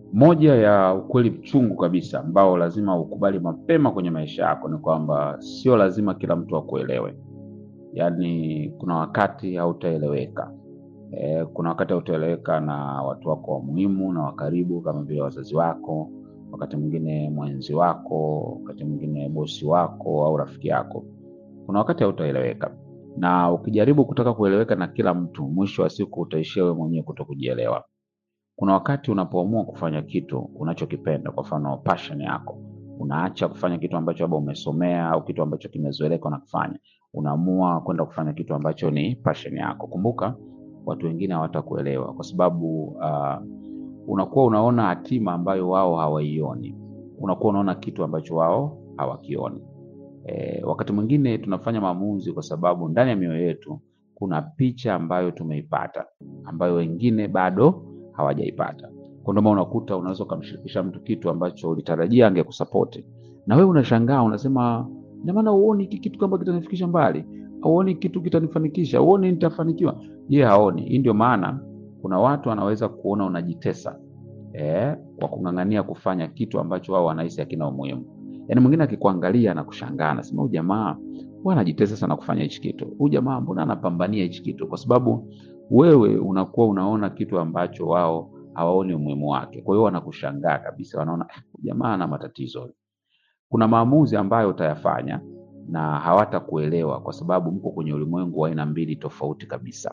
Moja ya ukweli mchungu kabisa ambao lazima ukubali mapema kwenye maisha yako ni kwamba sio lazima kila mtu akuelewe. Yaani kuna wakati hautaeleweka. E, kuna wakati hautaeleweka na watu wako wa muhimu na wa karibu kama vile wazazi wako, wakati mwingine mwenzi wako, wakati mwingine bosi wako au rafiki yako. Kuna wakati hautaeleweka, na ukijaribu kutaka kueleweka na kila mtu, mwisho wa siku utaishia wewe mwenyewe kutokujielewa. Kuna wakati unapoamua kufanya kitu unachokipenda, kwa mfano passion yako, unaacha kufanya kitu ambacho labda umesomea au kitu ambacho kimezoeleka na kufanya, unaamua kwenda kufanya kitu ambacho ni passion yako. Kumbuka watu wengine hawatakuelewa kwa sababu uh, unakuwa unaona hatima ambayo wao hawaioni, unakuwa unaona kitu ambacho wao hawakioni. E, wakati mwingine tunafanya maamuzi kwa sababu ndani ya mioyo yetu kuna picha ambayo tumeipata ambayo wengine bado hawajaipata. Kwa ndio maana unakuta unaweza ukamshirikisha mtu kitu ambacho ulitarajia angekusapoti na wewe unashangaa, unasema ina maana uoni hiki kitu kama kitanifikisha mbali, auoni kitu kitanifanikisha, uoni nitafanikiwa. Je, haoni? Hii ndio maana kuna watu wanaweza kuona unajitesa eh, kwa kung'ang'ania kufanya kitu ambacho wao wanahisi hakina umuhimu. Yaani mwingine akikuangalia na kushangaa, anasema huyu jamaa mbona anajitesa sana kufanya hichi kitu, huyu jamaa mbona anapambania hichi kitu, kwa sababu wewe unakuwa unaona kitu ambacho wao hawaoni umuhimu wake. Kwa hiyo wanakushangaa kabisa, wanaona "Ah, huyu jamaa ana matatizo. Kuna maamuzi ambayo utayafanya na hawatakuelewa kwa sababu mko kwenye ulimwengu wa aina mbili tofauti kabisa.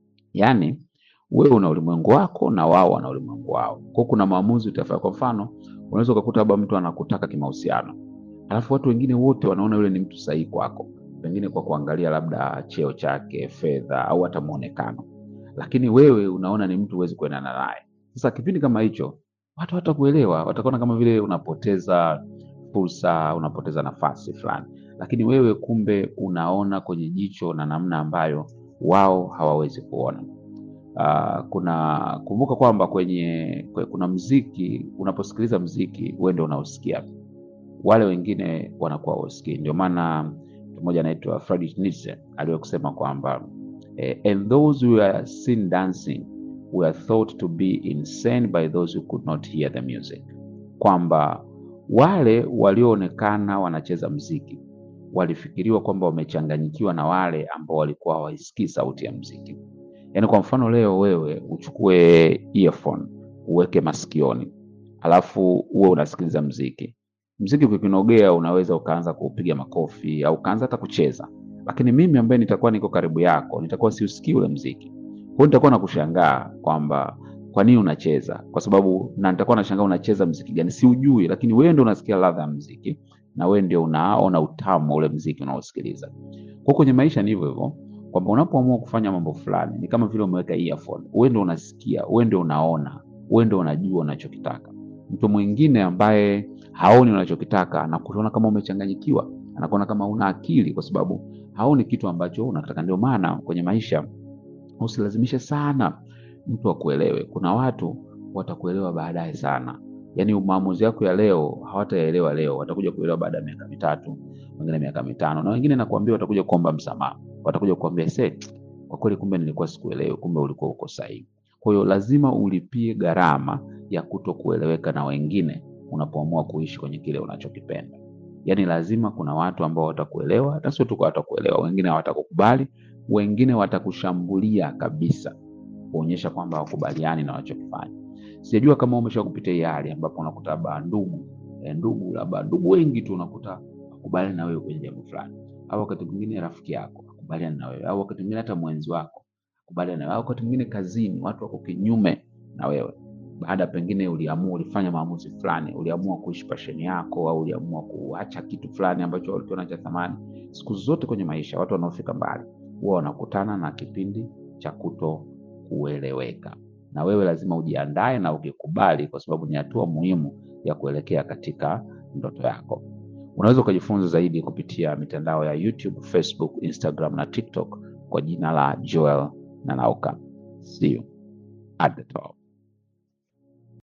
Yaani wewe una ulimwengu wako na wao wana ulimwengu wao. Kwa hiyo kuna maamuzi utafanya. Kwa mfano, unaweza ukakuta labda mtu anakutaka kimahusiano, alafu watu wengine wote wanaona yule ni mtu sahihi kwako, pengine kwa kuangalia labda cheo chake, fedha au hata muonekano, lakini wewe unaona ni mtu huwezi kuendana naye. Sasa kipindi kama hicho watu hawatakuelewa, watakuona kama vile unapoteza fursa, unapoteza nafasi fulani, lakini wewe kumbe unaona kwenye jicho na namna ambayo wao hawawezi kuona. Uh, kuna kumbuka kwamba kwenye kwe- kuna mziki, unaposikiliza mziki wewe ndio unaosikia, wale wengine wanakuwa wasikii. Ndio maana mtu mmoja anaitwa Friedrich Nietzsche aliwahi kusema kwamba eh, and those who were seen dancing were thought to be insane by those who could not hear the music, kwamba wale walioonekana wanacheza mziki walifikiriwa kwamba wamechanganyikiwa na wale ambao walikuwa hawaisikii sauti ya mziki. Yaani kwa mfano leo wewe uchukue earphone uweke masikioni, alafu uwe unasikiliza mziki. Mziki ukikunogea, unaweza ukaanza kuupiga makofi au ukaanza hata kucheza, lakini mimi ambaye nitakuwa niko karibu yako nitakuwa siusikii ule mziki. Kwa hiyo nitakuwa nakushangaa kwamba kwa nini unacheza, kwa sababu na nitakuwa nashangaa unacheza mziki gani, siujui, lakini wewe ndio unasikia ladha ya mziki na wewe ndio unaona utamu wa ule mziki unaosikiliza. Kwa kwenye maisha ni hivyo hivyo kwamba unapoamua kufanya mambo fulani ni kama vile umeweka earphone, wewe ndio unasikia, wewe ndio unaona, wewe ndio unajua unachokitaka. Mtu mwingine ambaye haoni unachokitaka anakuona kama umechanganyikiwa, anakuona kama una akili, kwa sababu haoni kitu ambacho unataka. Ndio maana kwenye maisha usilazimishe sana mtu akuelewe. Kuna watu watakuelewa baadaye sana, yaani maamuzi yako ya leo hawatayaelewa leo, watakuja kuelewa baada ya miaka mitatu, wengine miaka mitano, na wengine nakwambia watakuja kuomba msamaha, watakuja kuambia se, kwa kweli, kumbe nilikuwa sikuelewi, kumbe ulikuwa uko sahihi. Kwa hiyo lazima ulipie gharama ya kuto kueleweka na wengine unapoamua kuishi kwenye kile unachokipenda. Yaani lazima kuna watu ambao watakuelewa, hata sio tu kwa watakuelewa, wengine hawatakukubali, wengine watakushambulia kabisa, kuonyesha kwamba hawakubaliani na wanachokifanya. Sijajua kama umesha kupitia hii hali ambapo unakuta labda ndugu eh, ndugu labda ndugu wengi tu unakuta wakubaliani na wewe kwenye jambo fulani, au wakati mwingine rafiki yako akubaliani na wewe, au wakati mwingine hata mwenzi wako akubaliani na wewe, au wakati mwingine kazini watu wako kinyume na wewe baada pengine uliamua ulifanya maamuzi fulani, uliamua kuishi pasheni yako, au uliamua kuacha kitu fulani ambacho ulikiona cha thamani. Siku zote kwenye maisha watu wanaofika mbali huwa wanakutana na kipindi cha kuto kueleweka, na wewe lazima ujiandae na ukikubali, kwa sababu ni hatua muhimu ya kuelekea katika ndoto yako. Unaweza ukajifunza zaidi kupitia mitandao ya YouTube, Facebook, Instagram na TikTok kwa jina la Joel Nanauka. See you at the top.